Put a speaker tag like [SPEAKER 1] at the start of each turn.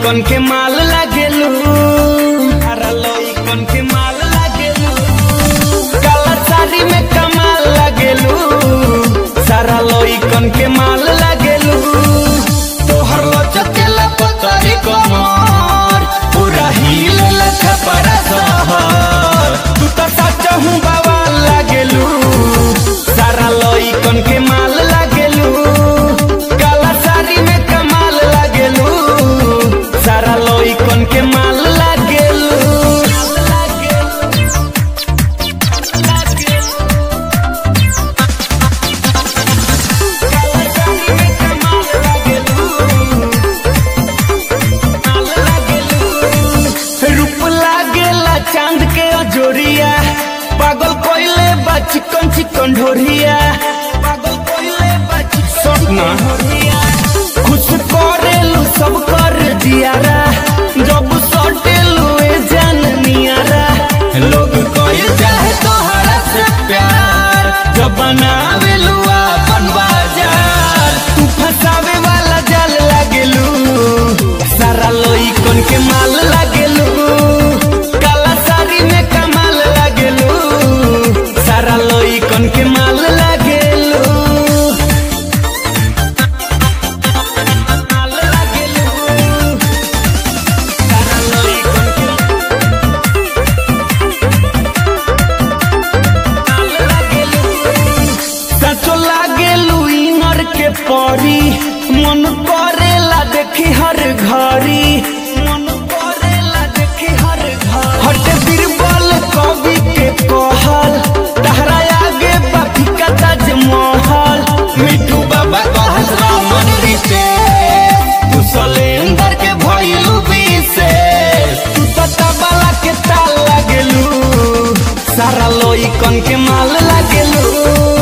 [SPEAKER 1] लइकन के माल लागेलू सारा लइकन के माल लागेलू काला साड़ी में कमाल लागेलू सारा लइकन के माल लागेलू तोहर लचकेला पतरी कमर पूरा हिल लखा परा सहर तू तो सच हूँ बवाल लागेलू सारा लइकन के माल लागेलू काला साड़ी में कमाल लागेलू सारा लइकन के माल लागेलू काला साड़ी में कमाल लागेलू रूप लागेला चांद के अजोरिया पागल कोइले बा चिकन चिकन ढोरिया पागल कोइले बा चिकन ढोरिया खुश करेलू सब कर दियारा जब सटेलू ए जान नियारा लोग कोई चाहे तोहरा से प्यार जब बनावेलू अपन बाजार तू फसावे वाला जाल लागेलू सारा लइकन के माल लागेलू काला साड़ी में कमाल लागेलू सारा लइकन के माल लागेलू माल लागेलू सारा लइकन के माल लागेलू सचो लागेलू इनर के परी मन करेला देखी हर घड़ी मन करेला देखी हर घर हटे बीरबल कवि के कहल तहरा आगे बाकी का ताजमहल मिठू बाबा कहत रामन रीते तू सलेंदर के भइलू बीसे तू तो तबला के ताल लागेलू सारा लइकन के माल लागेलू